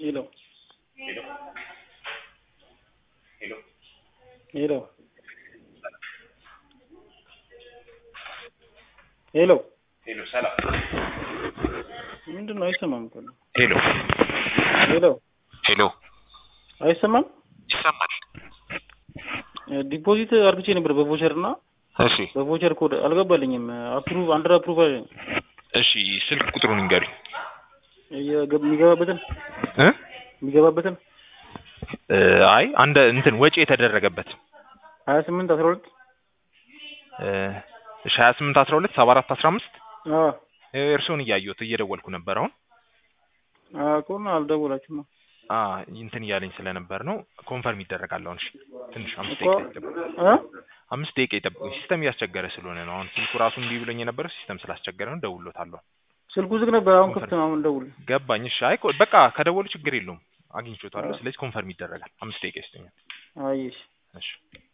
ሄሎ ሄሎ ሄሎ ሄሎ ሄሎ ሄሎ ሰላም ምንድን ነው? አይሰማም እኮ ነው። ሄሎ ሄሎ ሄሎ አይሰማም። ይሰማል? ዲፖዚት አርግቼ ነበር በቮቸር እና እሺ በቮቸር ኮድ አልገባልኝም። አፕሩቭ አንደር አፕሩቭ አለኝ። እሺ ስልክ ቁጥሩን ንገሩኝ የገብ- የሚገባበትን እ የሚገባበትን እ አይ አንድ እንትን ወጪ የተደረገበት ሀያ ስምንት አስራ ሁለት እ እሺ ሀያ ስምንት አስራ ሁለት ሰባ አራት አስራ አምስት አዎ እርስዎን እያየሁት እየደወልኩ ነበር አሁን አቆና አልደወላችሁም አ እንትን እያለኝ ስለነበር ነው ኮንፈርም ይደረጋል አሁን እሺ ትንሽ አምስት እኮ ደቂቃ ይጠብቁ እ አምስት ደቂቃ ይጠብቁኝ ሲስተም እያስቸገረ ስለሆነ ነው አሁን ስልኩ ራሱ እንዲህ ብሎኝ የነበረው ሲስተም ስላስቸገረ ነው ደውሎታለሁ ስልኩ ዝግ ነበር። አሁን ክፍት ነው። አሁን ደውል። ገባኝ እሺ አይ ኮ- በቃ ከደወሉ ችግር የለውም አግኝቼዋለሁ ስለዚህ ኮንፈርም ይደረጋል አምስት ደቂቃ ይስጠኛል አየሽ እሺ